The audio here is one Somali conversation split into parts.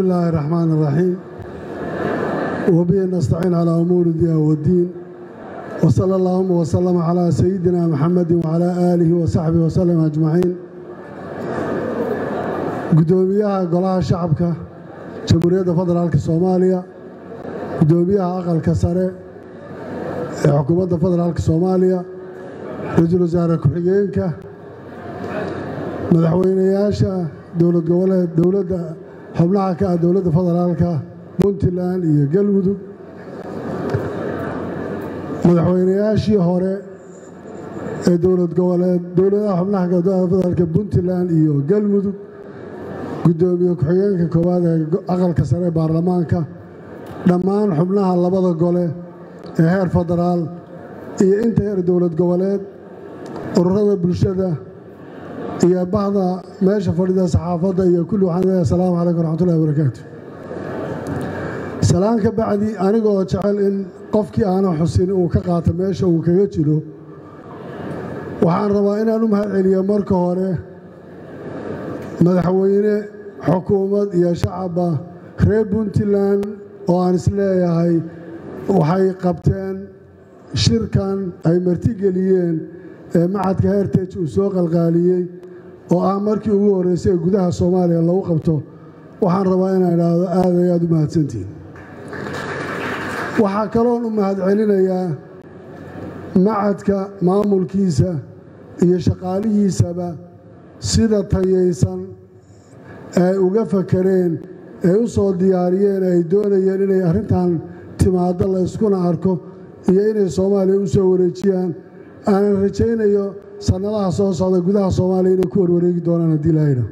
الله الرحمن الرحيم وبه نستعين على أمور الدين والدين وصلى اللهم وسلم على سيدنا محمد وعلى آله وصحبه وسلم أجمعين قدوميها قلاها شعبك جمهورية فدرالك الصومالية قدوميها أقل كسرة حكومة فدرالك الصومالية رجل وزارة كحيينك madaxweynayaasha dowlad goboleed dowladda xubnaha ka ah dowladda federaalka puntland iyo galmudug madaxweynayaashii hore ee dowlad goboleed dowladaha xubnaha ka dowladda federaalka puntland iyo galmudug guddoomiye ku-xigeenka koowaad ee aqalka sare ee baarlamaanka dhammaan xubnaha labada gole ee heer federaal iyo inta heer dowlad goboleed ururada bulshada iyo bahda meesha fadhida saxaafadda iyo kulli waxaan leeyahay asalaamu calaykum raxmatullahi wabarakaatu salaan ka bacdi anigoo jecel in qofkii aanan xusin uu ka qaato meesha uu kaga jiro waxaan rabaa inaan u mahad celiyo marka hore madaxweyne xukuumad iyo shacabba reer puntland oo aan isleeyahay waxay qabteen shirkan ay martigeliyeen ee macadka hertage uu soo qalqaaliyey oo ah markii ugu horreysay ee gudaha soomaaliya lagu qabto waxaan rabaa inaan idhaahdo aad ay aad u mahadsantihin waxaa kaloon u mahad celinayaa macadka maamulkiisa iyo shaqaalihiisaba sida tayaysan ay uga fakareen ay u soo diyaariyeen ay doonayeen inay arrintan timaaddo la yskuna arko iyo inay soomaaliya u soo wareejiyaan aanan rajaynayo sannadaha soo socda gudaha soomaaliya inay ku warwareegi doonaan haddii lahayna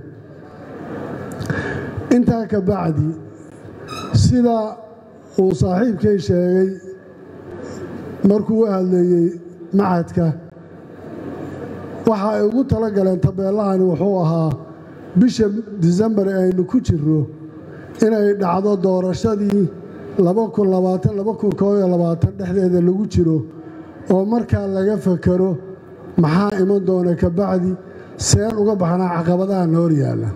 intaa ka bacdi sida uu saaxiibkay sheegay markuu u hadleeyey macadka waxa ay ugu tala galeen tabeellahani wuxuu ahaa bisha disembar ee aynu ku jirro inay dhacdo doorashadii dhexdeeda lagu jiro oo markaa laga fakaro maxaa iman doona ka bacdi seen uga baxnaa caqabadaha na hor yaalla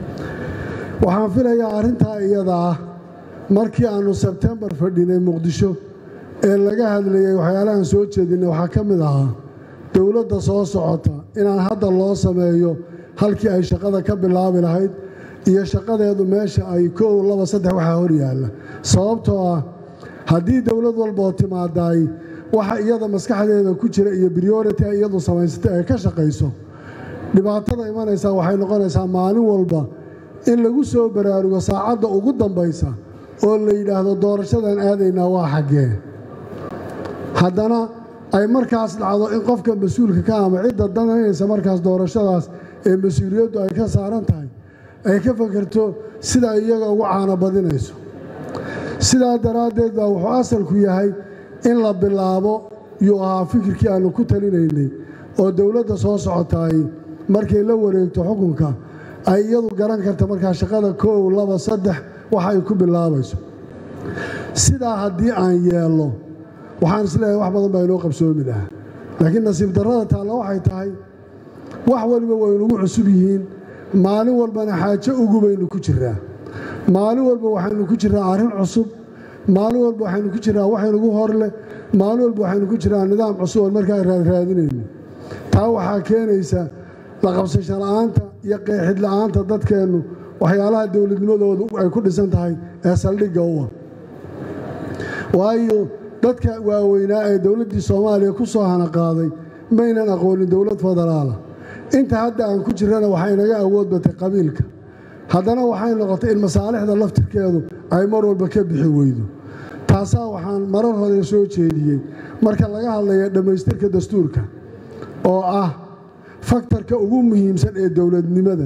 waxaan filayaa arrintaa iyada ah markii aannu sebtembar fadhinay muqdisho ee laga hadlayey waxyaalahan soo jeedinay waxaa ka mid ahaa dowladda soo socota inaan hadda loo sameeyo halkii ay shaqada ka bilaabi lahayd iyo shaqadeedu meesha ay kow laba saddex waxaa hor yaalla sababtoo ah haddii dowlad walboo timaadaay waxa iyada maskaxdeeda ku jira iyo briority ay iyadu samaysatay ay ka shaqayso dhibaatada imanaysaa waxay noqonaysaa maalin walba in lagu soo baraarugo saacadda ugu dambaysa oo la yidhaahdo doorashadan aadaynaa waa xaggee haddana ay markaas dhacdo in qofka mas-uulka ka ama cidda danaynaysa markaas doorashadaas ee mas-uuliyaddu ay ka saaran tahay ay ka fakerto sida iyaga ugu caano badinayso sidaa daraaddeed baa wuxuu asalku yahay in la bilaabo yuu ahaa fikirkii aannu ku talinaynay oo dowladda soo socotaay markay la wareegto xukunka ay iyadu garan karta markaa shaqada koow laba saddex waxa ay ku bilaabayso sidaa haddii aan yeelno waxaan isleeyahay wax badan baa inoo qabsoomi lahaa laakiin nasiib darrada taalla waxay tahay wax waliba waynugu cusub yihiin maalin walbana xaajo ugu baynu ku jiraa maalin walba waxaynu ku jiraa arrin cusub maalin walba waxaynu ku jiraa waxaynugu horleh maalin walba waxaynu ku jiraa nidaam cusub oo markaa raadraadinayno taa waxaa keenaysa la qabsasho la'aanta iyo qeexid la'aanta dadkeennu waxyaalaha dowladnimadoodu ay ku dhisan tahay ee saldhigga u ah waayo dadka waaweynaa ee dowladdii soomaaliya ku soo hanaqaaday maynan aqoonin dowlad federaala inta hadda aan ku jirrana waxay naga awood batay qabiilka haddana waxay noqotay in masaalixda laftirkeedu ay mar walba ka bixi weydo taasaa waxaan marar hore soo jeediyey marka laga hadlaya dhammaystirka dastuurka oo ah faktarka ugu muhiimsan ee dowladnimada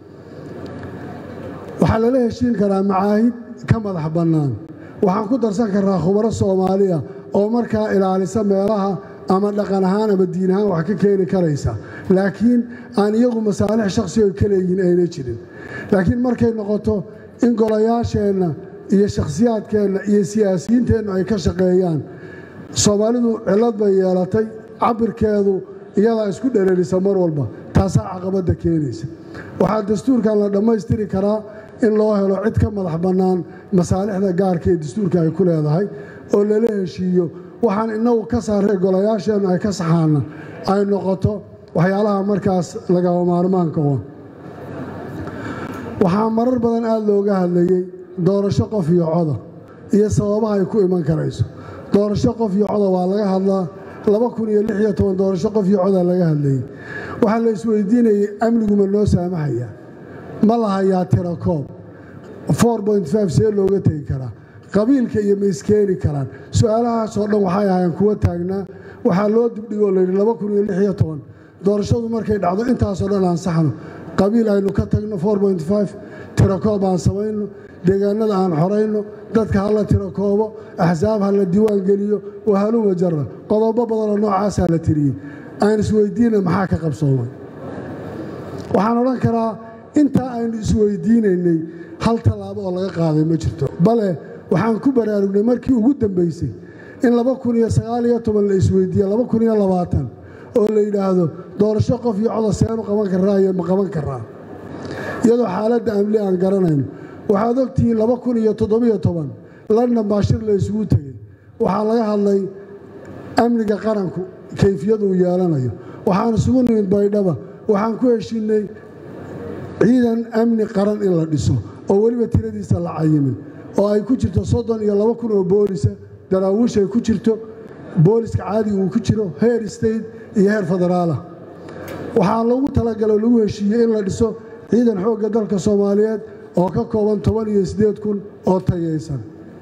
waxaa lala heshiin karaa macaahid ka madax bannaan waxaan ku darsan karnaa khubaro soomaaliya oo markaa ilaalisa meelaha ama dhaqan ahaan ama diin ahaan wax ka keeni karaysa laakiin aan iyagu masaalix shakhsigo ka leeyihin ayna jirin laakiin markay noqoto in golayaasheenna iyo shakhsiyaadkeenna iyo siyaasiyiinteennu ay ka shaqeeyaan soomaalidu cillad bay yeelatay cabirkeedu iyadaa isku dhereerisa mar walba taasaa caqabadda keenaysa waxaa dastuurkan la dhammaystiri karaa in loo helo cid ka madax bannaan masaalixda gaarka ee dastuurka ay ku leedahay oo lala heshiiyo waxaan innagu ka saarray golayaasheennu ay ka saxaana ay noqoto waxyaalaha markaas lagaba maarmaanka u waxaa marar badan aada looga hadlayey doorasho qof iyo coda iyo sababaha ay ku iman karayso doorasho qof iyo coda waa laga hadlaa laba kun iyo lix iyo toban doorasho qof iyo coda laga hadlayey waxaa la isweydiinayey amniguma noo saamahaya ma la hayaa tira koob see looga tegi karaa qabiilka iyo ma iskeeni karaan su-aalahaasoo dhan waxay ahaayeen kuwa taagnaa waxaa loo dibdhigoo layidhi laba kun iyo lix iyo toban doorashadu markay dhacdo intaasoo dhan ansaxno qabiil aynu ka tagno tirakoob aan samayno deegaanada aan xorayno dadka hala tirakoobo axsaab ha la diiwaan geliyo wahaluma jara qodobo badanoo noocaasaa la tiriyey aan isweydiina maxaa ka qabsoomay waxaan odhan karaa intaa aynu isweydiinaynay hal tallaabo oo laga qaaday ma jirto bale waxaan ku baraarugnay markii ugu dambaysay in la isweydiiye oo la yidhaahdo doorasho qof iyo coda seenu qaban karaa iyo ma qaban karaa iyadoo xaaladda amli aan garanayno waxaad ogtihiin london baa shir la isugu tegey waxaa laga hadlay amniga qaranku kayfiyaduu yeelanayo waxaan isugu nimid baydhaba waxaan ku heshiinay ciidan amni qaran in la dhiso oo weliba tiradiisa la cayimin oo ay ku jirto soddon iyo laba kun oo boolisa daraawiish ay ku jirto booliska caadiga uu ku jiro heer state iyo heer federaalah waxaa lagu talagaloo lagu heshiiyey in la dhiso ciidan xoogga dalka soomaaliyeed oo ka kooban toban iyo siddeed kun oo tayaysan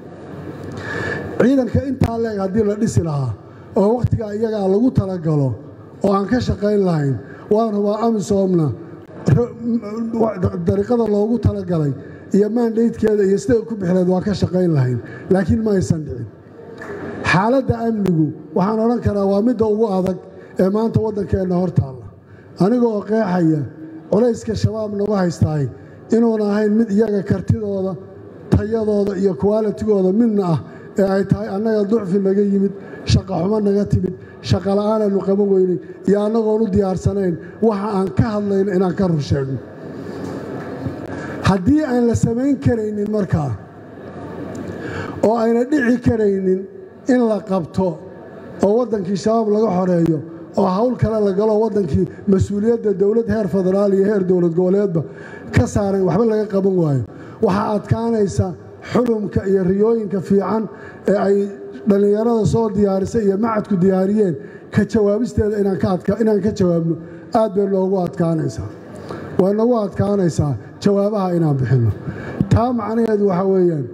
ciidanka intaa leeg haddii la dhisi lahaa oo wakhtigaa iyagaa lagu talagalo oo aan ka shaqayn lahayn waan hubaa amisoomna dariiqada loogu talagalay iyo maandaydkeeda iyo siday ku bixileed waa ka shaqayn lahayn laakiin ma aysan dhicin xaaladda amnigu waxaan odhan karaa waa midda ugu adag ee maanta waddankeenna hor taalla aniga oo qeexaya culayska shabaab naga haystaay inuuna ahayn mid iyaga kartidooda tayadooda iyo kuwaalitigooda midna ah ee ay tahay annaga ducfi naga yimid shaqa xumo naga timid shaqa la'aanaannu qaban weynay iyo annagoon u diyaarsanayn waxa aan ka hadlayno inaan ka rur sheegno haddii aan la samayn karaynin markaa oo ayna dhici karaynin in la qabto oo waddankii shabaab laga xoreeyo oo hawl kale la galo waddankii mas-uuliyadda dowlad heer federaal iyo heer dowlad goboleedba ka saaran waxba laga qaban waayo waxaa adkaanaysa xulumka iyo riyooyinka fiican ee ay dhallinyarada soo diyaarisay iyo macadku diyaariyeen ka jawaabisteeda inaan ka jawaabno aad bay noogu adkaanaysaa way nagu adkaanaysaa jawaabaha inaan bixinno taa macnaheedu waxaa weeyaan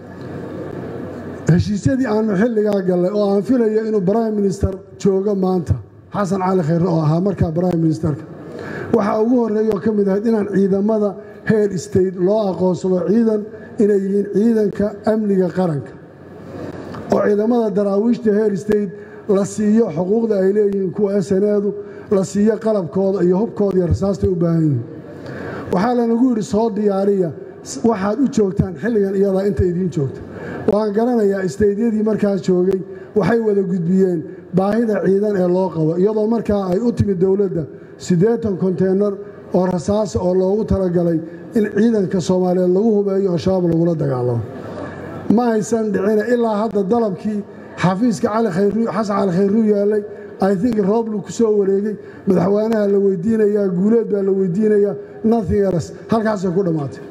heshiisyadii aannu xilligaa gallay oo aan filayo inuu brime minister joogo maanta xasan cali khayre oo ahaa markaa brime ministerka waxaa ugu horreeya oo ka mid ahayd inaan ciidamada heer state loo aqoonsado ciidan inay yihiin ciidanka amniga qaranka oo ciidamada daraawiishta heer state la siiyo xuquuqda ay leeyihiin kuwa eseneedu la siiyo qalabkooda iyo hubkooda iyo rasaastay u baahan yihiin waxaa lanagu yidhi soo diyaariya waxaad u joogtaan xilligan iyadaa inta idiin joogta waan garanayaa isteydyadii markaas joogay waxay wada gudbiyeen baahida ciidan ee loo qabo iyadoo markaa ay u timid dowladda siddeetan konteynar oo rasaasa oo loogu talagalay in ciidanka soomaaliyeed lagu hubeeyo oo shabaab lagula dagaalamo ma aysan dhicina ilaa hadda dalabkii xafiiska xasan cali khayruu yaallay i think rooblu ku soo wareegay madaxweynaha la weydiinayaa guuleed baa la weydiinayaa nothing else halkaasay ku dhammaatay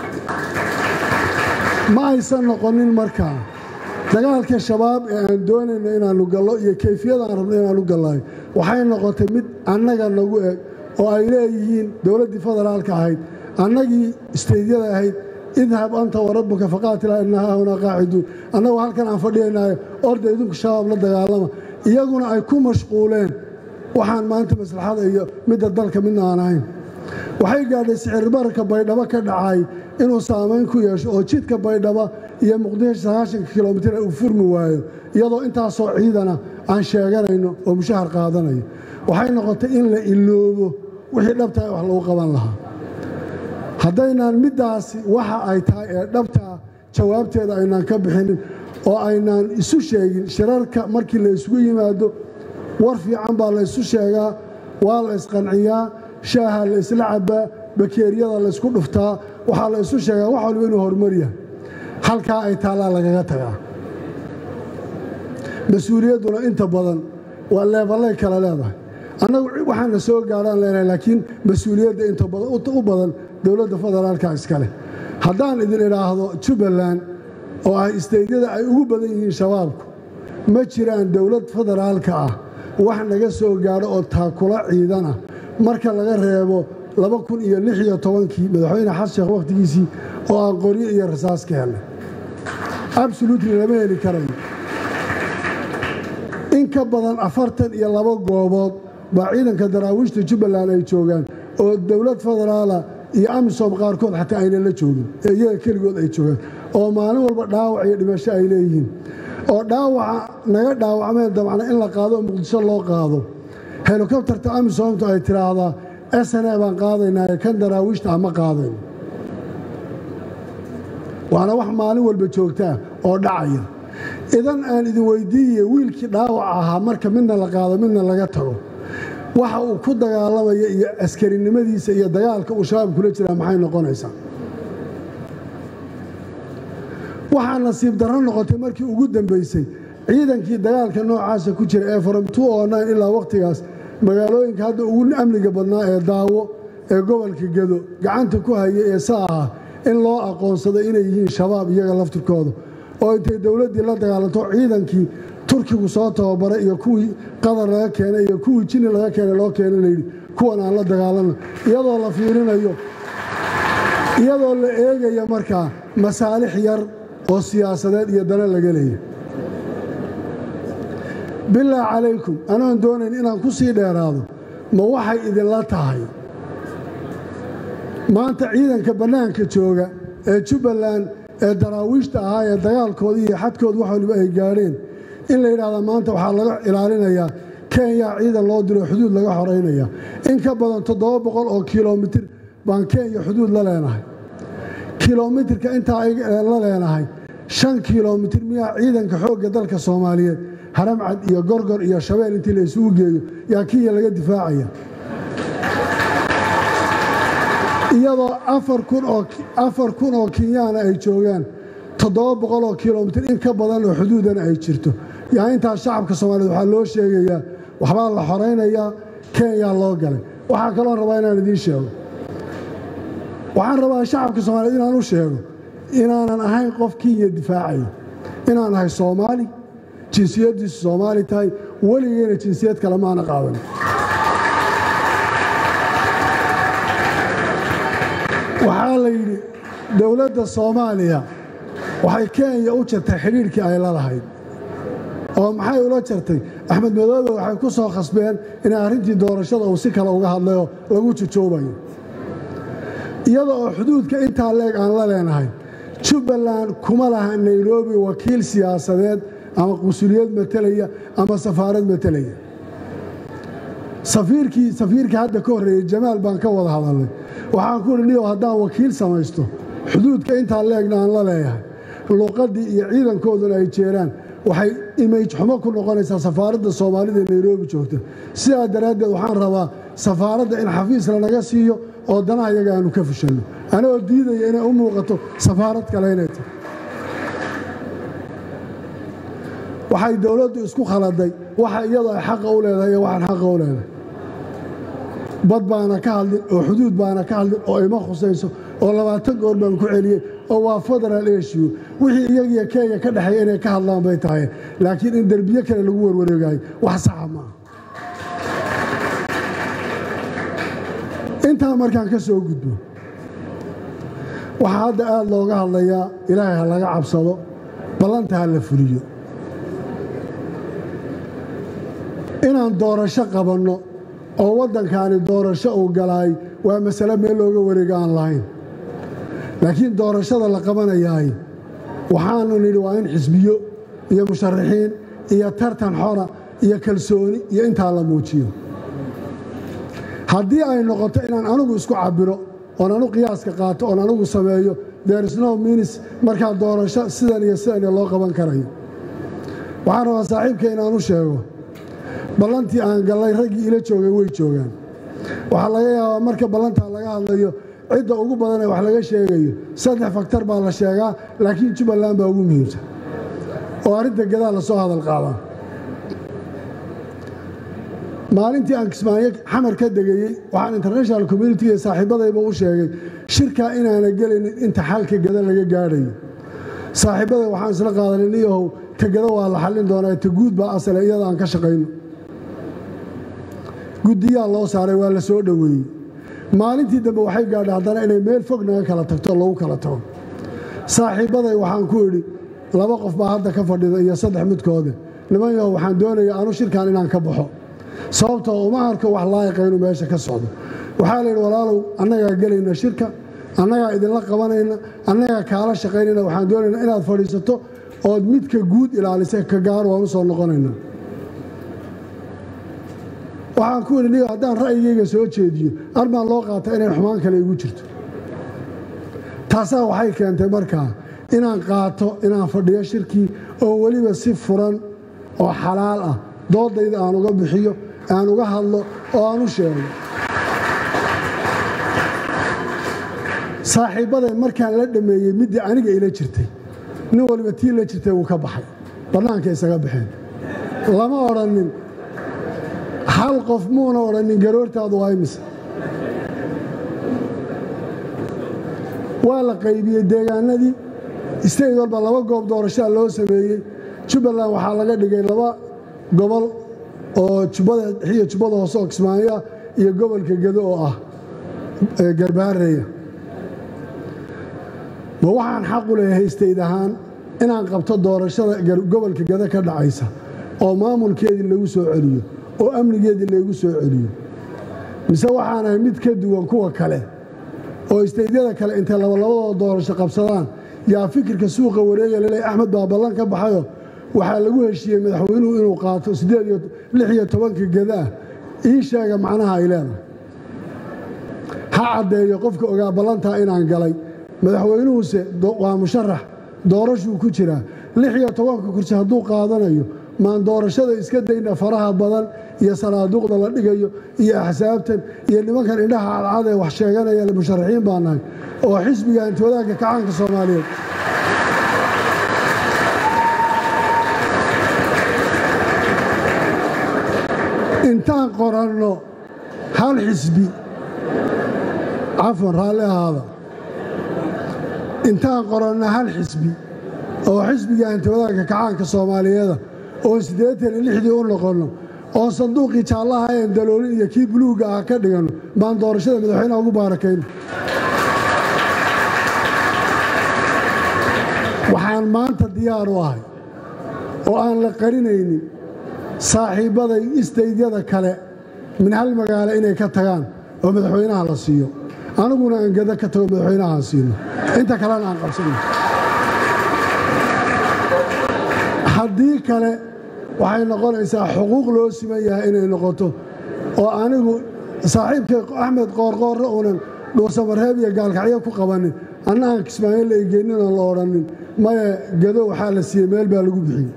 ma aysan noqonin markaa dagaalka shabaab ee aan doonayno inaannu gallo iyo kayfiyada aan rabno inaannu gallayo waxay noqotay mid annaga nagu eg oo ay leeyihiin dowladdii federaalka ahayd annagii isteydyada ahayd idhab anta warabbuka faqaatila inna haahunaa qaaciduun annagu halkan aan fadhiyanaayo orda idinku shabaab la dagaalama iyaguna ay ku mashquuleen waxaan maanta maslaxada iyo midda dalka midna aan ahayn waxay gaadhay sicirbararka baydhabo ka dhacay inuu saamayn ku yeesho oo jidka baydhaba iyo muqdisho sagaashanka kilomitir uu furmi waayo iyadoo intaasoo ciidana aan sheeganayno oo mushahar qaadanayo waxay noqotay in la iloobo wixii dhabtaa wax lagu qaban lahaa haddaynaan middaasi waxa ay tahay ee dhabtaa jawaabteeda aynaan ka bixinin oo aynaan isu sheegin shirarka markii la isugu yimaado war fiican baa la ysu sheegaa waa la isqanciyaa shaaha la isla cabbaa bakeeriyada laysku dhuftaa waxaa la isu sheegaa wax waliba inuu horumar yahay halkaa ay taallaa lagaga tagaa mas-uuliyadduna inta badan waa leeballay kala leedahay annagu waxaana soo gaadhaan leenahay laakiin mas-uuliyadda inta u badan dowladda federaalka iskale haddaan idin idhaahdo jubbaland oo ah isteydyada ay ugu badan yihiin shabaabku ma jiraan dowlad federaalka ah wax naga soo gaadho oo taakula ciidana marka laga reebo laba kun iyo lix iyo tobankii madaxweyne xasan sheekh wakhtigiisii oo aan qoryo iyo rasaas ka helnay absolutely lama heli karayo in ka badan afartan iyo laba goobood baa ciidanka daraawiishta jubbaland ay joogaan oo dowlad federaala iyo amisom qaarkood xataa aynan la joogin ee iyaga keligood ay joogaan oo maalin walba dhaawac iyo dhimasho ay leeyihiin oo dhaawaca naga dhaawacmeen dabcna in la qaado oo muqdisho loo qaado helikobtarta amisomtu ay tidhaahdaa sne baan qaadaynaaye kan daraawiishta ama qaadayno waana wax maalin walba joogtaa oo dhacaya idan aan idin weydiiye wiilkii dhaawac ahaa marka midna la qaado midna laga tago waxa uu ku dagaalamaya iyo askarinimadiisa iyo dagaalka uu shabaab kula jiraa maxay noqonaysaa waxaa nasiib darro noqotay markii ugu dambaysay ciidankii dagaalka noocaasa ku jira ee from ilaa wakhtigaas magaalooyinka hadda ugu amniga badnaa ee daawo ee gobolka gedo gacanta ku haya ee sa ah in loo aqoonsado inay yihiin shabaab iyaga laftirkooda oo intay dowladdii la dagaalanto ciidankii turkigu soo tababaray iyo kuwii qadar laga keenay iyo kuwii jini laga keenay loo keena layidhi kuwan aan la dagaalanno iyadoo la fiirinayo iyadoo la eegaya markaa masaalix yar oo siyaasadeed iyo dana laga leeya bilaa calaykum anoon doonayn inaan ku sii dheeraado ma waxay idinla tahay maanta ciidanka bannaanka jooga ee jubbaland ee daraawiishta ahaa ee dagaalkoodii iyo xadkooda wax waliba ay gaadheen in la yidhahda maanta waxaa laga ilaalinayaa kenya ciidan loo diro xuduud laga xoraynaya in ka badan toddoba boqol oo kilomitir baan kenya xuduud la leenahay kilomitirka intaa la leenahay shan kilomitir miyaa ciidanka xoogga dalka soomaaliyeed haramcad iyo gorgor iyo shabeel intii la isugu geeyo yaa kiya laga difaacaya iyadoo afar kun oo kenyaana ay joogaan toddoba boqol oo kilomitir in ka badan oo xuduudana ay jirto yaa intaas shacabka soomaaliyeed waxaa loo sheegayaa waxbaa la xoraynayaa kenya loo galay waxaa kaloon rabaa inaan idiin sheego waxaan rabaa shacabka soomaaliyeed inaan u sheego inaanan ahayn qof kenya difaacayo inaan ahay soomaali jinsiyaddiisu soomaali tahay weligeyna jinsiyad kale maana qaadan waxaa la yidhi dowladda soomaaliya waxay kenya u jartay xidhiidhkii ay la lahayd oo maxay ula jartay axmed madoobe waxay ku soo khasbeen inay arrintii doorashada uu si kale uga hadlayoo lagu jujoobayo iyada oo xuduudka intaa leeg aan la leenahay jubbaland kuma laha nairobi wakiil siyaasadeed ama qusuliyad matelaya ama safaarad matelaya safiirkii safiirkii hadda ka horreeyey jamaal baan ka wada hadalnay waxaan ku idhi niyow haddaan wakiil samaysto xuduudka intaa leegna aan la leeyahay luuqaddii iyo ciidankooduna ay jeeraan waxay image xumo ku noqonaysaa safaaradda soomaalida ee nairobi joogta sidaa daraaddeed waxaan rabaa safaaradda in xafiis lanaga siiyo oo danaha iyaga aanu ka fushanno anagoo diidaya inay u muuqato safaarad kale inay tahay waxay dowladdu isku khaladay waxa iyadoo ay xaqa u leedahay iyo waxaan xaqa u leedahay bad baana ka hadlin oo xuduud baana ka hadlin oo ima khusayso oo labaatan goor baan ku celiyey oo waa federal issue wixii iyagiyo kenya ka dhexeeya inay ka hadlaan bay tahay laakiin in derbiye kale lagu warwareegayo wax saxa maaha intaa markaan ka soo gudbo waxaa hadda aad looga hadlayaa ilaahay ha laga cabsado ballanta ha la fuliyo inaan doorasho qabanno oo waddankaani doorasho uu galaay waa masale meel looga wareega aan lahayn laakiin doorashada la qabanayaay waxaanu nidhi waa in xisbiyo iyo musharaxiin iyo tartan xora iyo kalsooni iyo intaa la muujiyo haddii ay noqoto inaan anugu isku cabbiro oon anu qiyaaska qaato oon anugu sameeyo derisno minis markaa doorasho sidan iyo sidan loo qaban karayo waxaan rabaa saaxiibka inaan u sheego ballantii aan gallay raggii ila joogay way joogaan waxaa laga yaabaa marka ballantaa laga hadlayo cidda ugu badan ee wax laga sheegayo saddex faktar baa la sheegaa laakiin jubbaland baa ugu muhiimsan oo arrinta gadaa la soo hadal qaadaa maalintii aan kismaayo xamar ka degayey waxaan international community iyo saaxiibadayba u sheegay shirkaa inaana gelaynin inta xalka gada laga gaadhayo saaxiibbaday waxaan isla qaadanay niyahow ta gada waa la xallin doonaa ta guud baa asale iyada aan ka shaqayno guddiyaa loo saaray waa la soo dhoweeyey maalintii dambe waxay gaadhay haddana inay meel fog naga kala tagto lagu kala tago saaxiibbaday waxaan ku idhi laba qof baa hadda ka fadhida iyo saddex midkoode niman yahow waxaan doonaya anu shirkan inaan ka baxo sababtoo uma arko wax laayiqa inuu meesha ka socdo waxaa la yidhi walaalow annagaa gelayna shirka annagaa idinla qabanayna annagaa kaala shaqaynayna waxaan doonaynaa inaad fadhiisato ood midka guud ilaalisa ka gaar waan u soo noqonayna waxaan ku idhi niga haddaan ra'yigayga soo jeediyo armaan loo qaata inay xumaan kale igu jirto taasaa waxay keentay markaa inaan qaato inaan fadhiyo shirkii oo weliba si furan oo xalaal ah doodayda aan uga bixiyo aan uga hadlo oo aan u sheego saaxiibbaday markaan la dhammeeyey middii aniga ila jirtay nin waliba tii la jirtay wuu ka baxay bannaanka isaga baxeen lama odhannin hal qof muuna odhannin garoortaadu waa imise waa la qaybiyey deegaanadii isteyd walba laba goob doorashaa loo sameeyey jubbaland waxaa laga dhigay laba gobol oo jubbada xiyo jubbada hoose oo kismaayo ah iyo gobolka gedo oo ah garbaareya ma waxaan xaqu leeyahay istayd ahaan inaan qabto doorashada gobolka gedo ka dhacaysa oo maamulkeedii lagu soo celiyo oo amnigeedii laygu soo celiyo mise waxaan ahay mid ka duwan kuwa kale oo istaydyada kale intay labalabadooda doorasho qabsadaan yaa fikirka suuqa wareega laleey axmed baa ballan ka baxayo waxaa lagu heshiiyey madaxweynuhu inuu qaato lix iyo tobanka gedaah ii sheega macnaha ay leedahay ha caddeeyo qofka ogaa ballantaa inaan galay madaxweynuhuse waa musharax doorashuu ku jiraa lix iyo tobanka kursi hadduu qaadanayo maan doorashada iska dayna faraha badan iyo sanaaduuqda la dhigayo iyo axsaabtan iyo nimankan indhaha cadcad ee wax sheeganaya musharaxiin baa nahay oo xisbiga antoodaanka kacaanka soomaaliyeed intaan qoranno hal xisbi cafwan raalli ahaada intaan qoranno hal xisbi oo xisbiga antoodaanka kacaanka soomaaliyeeda oon siddeetan iyo lixdii u noqonno oon sanduuqii jaallaha een daloolin iyo kii buluugga ah ka dhiganno baan doorashada madaxweynaha ugu baarakayno waxaan maanta diyaar u ahay oo aan la qarinaynin saaxiibbaday istaydyada kale min hal magaalo inay ka tagaan oo madaxweynaha la siiyo aniguna aan gada ka tago madaxweynaha aan siino inta kalena aan qabsanno haddii kale waxay noqonaysaa xuquuq loo siman yahay inay noqoto oo anigu saaxiibkay axmed qoorqoorre uunan dhuusamareeb iyo gaalkacyo ku qabanin anna aan kismaayo la egeenin oon la odhannin maye gado waxaa la siiyey meel baa lagu bixiyey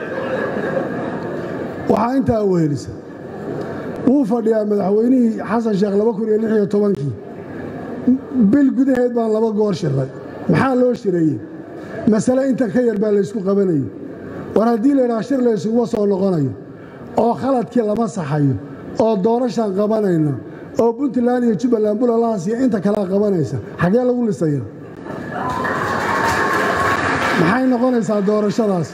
waxaa intaa wehelisa wuu fadhiyaa madaxweynihii xasan sheekh kii bil gudaheed baan laba goor shiray maxaa loo shireeyey masale intan ka yar baa laysku qabanayay war haddii laydhaha shir laysuguma soo noqonayo oo khaladkii lama saxayo oo doorashaan qabanayna oo puntland iyo jubbaland bulalahaas iyo inta kalea qabanaysa xaggee lagu lisaya maxay noqonaysaa doorashadaas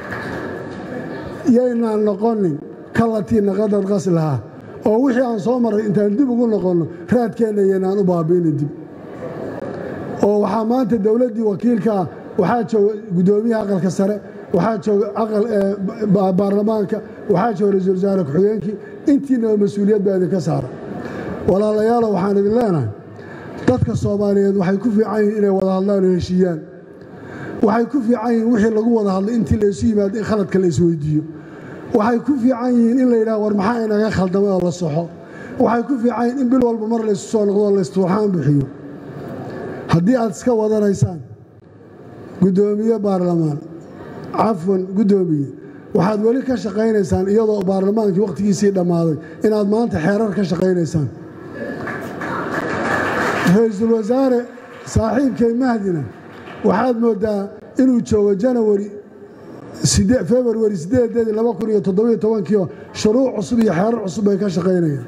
yaynaan noqonin kallatii naqadad qaslaha oo wixii aan soo marray intaan dib ugu noqonno raadkeenna yaynaan u baabi'inin dib oo waxaa maanta dowladdii wakiilka ah waxaa jooga guddoomiyaha aqalka sare waxaa jooga baarlamaanka waxaa jooga ra-iisul wasaare ku-xigeenkii intiinaba mas-uuliyad baa idinka saara walaalayaalo waxaan idin leenahay dadka soomaaliyeed waxay ku fiican yihiin inay wada hadlaan oo heshiiyaan waxay ku fiican yihiin wixii lagu wada hadlay intii laysu yimaado in khaladka la isweydiiyo waxay ku fiican yihiin in la yidhaha war maxaa inaga khaldamay oo la soxo waxay ku fiican yihiin in bil walba mar laysu soo noqdo oo laysturxaan bixiyo haddii aad iska wadanaysaan guddoomiye baarlamaan cafwan guddoomiye waxaad weli ka shaqaynaysaan iyadoo baarlamaankii wakhtigiisii dhammaaday inaad maanta xeerar ka shaqaynaysaan ra-iisul wasaare saaxiibkay mahdina waxaad mooddaa inuu joogo janawari februari sideedeedii laba kun iyo toddobiyo tobankiio shuruuc cusub iyo xeerar cusub bay ka shaqaynayaan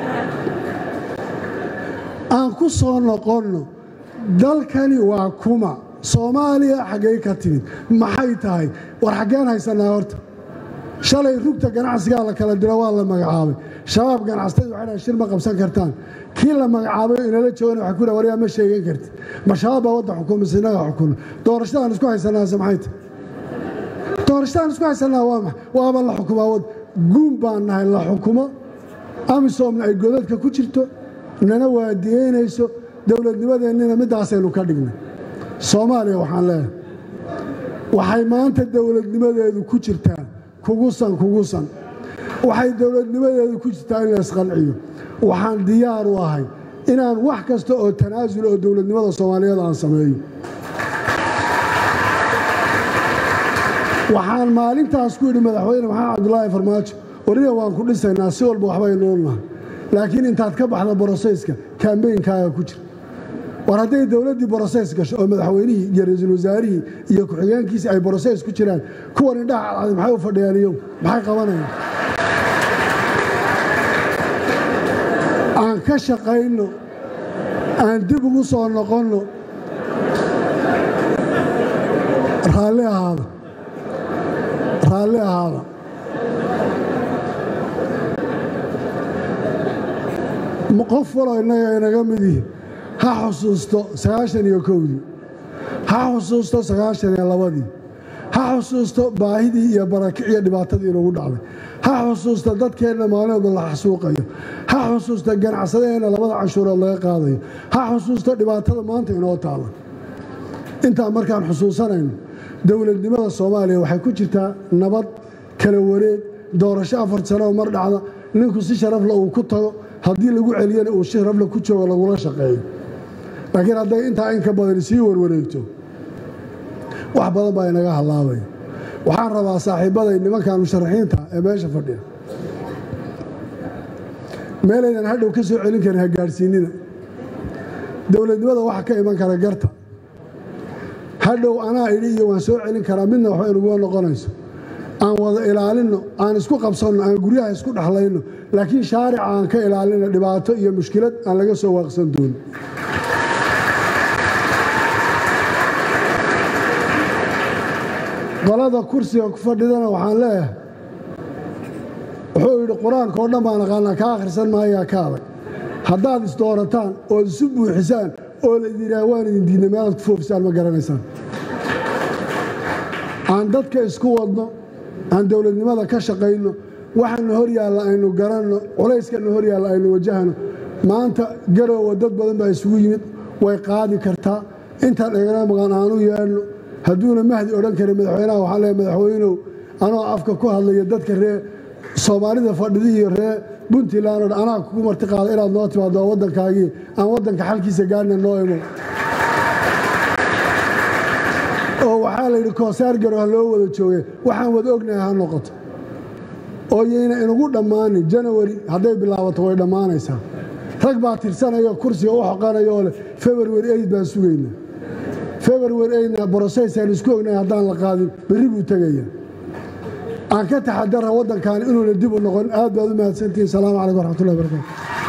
aan ku soo noqonno dalkani waa kuma soomaaliya xaggay ka timid maxay tahay war xaggeen haysannaa horta shalay rugta ganacsigaa la kala diro waa la magacaabay shabaab ganacsatada waxay dhahay shir ma qabsan kartaan kii la magacaabay inala joogana waxay ku dhaha waryaa ma sheegan kartid ma shabaab baa wadda xukuma mise inaga xukuna doorashadaan isku haysanaase maxay tahay doorashadaan isku haysanaa waa maay waaba la xukumaa wad guun baan nahay la xukumo amisoomna ay godadka ku jirto nana waadiyeynayso dowladnimadeennina middaasaynu ka dhignay soomaaliya waxaan leeyahay waxay maanta dowladnimadeedu ku jirtaa kugusan kugusan waxay dowladnimadeedu ku jirtaa in la isqanciyo waxaan diyaar u ahay inaan wax kasta oo tanaasul oo dowladnimada soomaaliyeed aan sameeyo waxaan maalintaas ku yidhi madaxweyne maxamed cabdulaahi farmaajo wariga waan ku dhisaynaa si walba waxbaynuun nahay laakiin intaad ka baxda borosayska kaambeynkaaga ku jira war hadday dowladdii borosays gasho oo madaxweynihii iyo ra-iisul wasaarihii iyo ku-xigeenkiisii ay borosays ku jiraan kuwan indhaha cadcadi maxay u fadhiyaan iyow maxay qabanayaan aan ka shaqayno aan dib ugu soo noqonno raalli ahaada raalli ahaada qof waloo innaga inaga midihi ha xusuusto sagaashan iyo kowdii ha xusuusto sagaashan iyo labadii ha xusuusto baahidii iyo barakiciyo dhibaatadii inugu dhacday ha xusuusto dadkeenna maalinoodba la xasuuqayo ha xusuusto ganacsadaheenna labada canshuurood laga qaadayo ha xusuusto dhibaatada maanta inoo taalla intaa markaan xusuusanayno dowladnimada soomaaliya waxay ku jirtaa nabad kala wareeg doorasho afar sano oo mar dhacda ninku si sharafle uu ku tago haddii lagu celiyana uu sharafle ku joogo lagula shaqeeyo laakiin hadday intaa in ka badan sii warwareegto wax badan baa inaga hallaabaya waxaan rabaa saaxiibbaday nimankan musharaxiinta ee meesha fadhiya meelaydan hadhow ka soo celin karin ha gaadhsiinina dowladnimada waxa ka iman kara garta hadhow anaa idhi iyo waan soo celin karaa midna waxba inaguma noqonayso aan wada ilaalinno aan isku qabsanno aan guryaha isku dhexlayno laakiin shaarica aan ka ilaalino dhibaato iyo mushkilad aan laga soo waaqsan doonin qolada kursiga ku fadhidana waxaan leeyahay wuxuu yidhi qur-aanka oo dhan baan aqaanaa ka akhrisan maayaa ka adag haddaad isdoorataan ood isu buuxisaan oo laydin yidhaha waan idin diidna meelaad ku foofisaan ma garanaysaan aan dadka isku wadno aan dowladnimada ka shaqayno waxaana hor yaalla aynu garanno culayskana hor yaalla aynu wajahno maanta garoowa dad badan baa isugu yimid way qaadi kartaa intaan egana maqan aanu yeedhno hadduuna mahdi odhan karin madaxweynaha waxaan leeay madaxweynow anoo afka ku hadlaya dadka ree soomaalida fadhidi iyo ree puntland o dhan anaa kugu marti qaada inaad noo timaado waddankaagii aan waddanka xalkiisa gaarhna noo imo oo waxaa la yidhi koosaar garo ha loo wada jooge waxaan wada ognahay ha noqoto oo yayna inugu dhammaanin janawari hadday bilaabato way dhammaanaysaa rag baa tirsanaya kursiga u xoqanaya oo leh february eid baan sugaynaa february eidna borosaysaan isku ognahay haddaan la qaadin berri buu tegaya aan ka taxadara waddankan inuuna dib u noqon aad baad u mahadsantihin salaamu calaykum waraxmatullahi barakatu